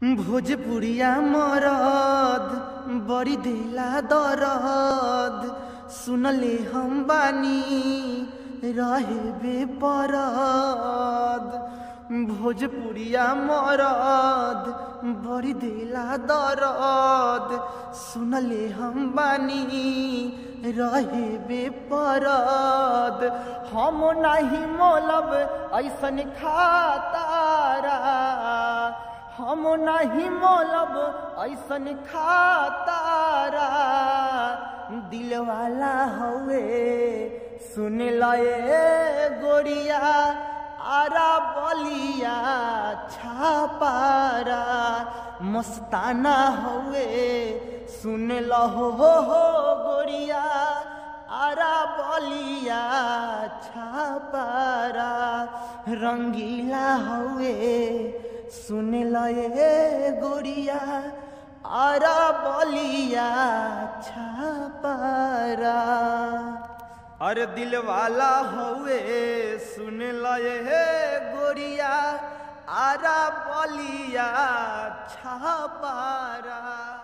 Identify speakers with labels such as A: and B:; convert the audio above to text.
A: भोजपुरिया मरद बड़ी दिला दरद सुनले हम बानी रहे बेपरद भोजपुरिया मरद बड़ी दिला दरद सुनले हम बानी रहे बेपरद हम नहीं मोलब ऐसन खातारा हम नहीं मोलब ऐसन खातारा दिल वाला हवे सुन लए गोरिया आरा बलिया छापारा मस्ताना हवे सुन लहो हो हो गोरिया आरा बलिया छापारा रंगीला हवे सुन लए गोरिया आरा बलिया छापारा अरे दिल वाला हवे सुन लए गोरिया आरा बलिया छापारा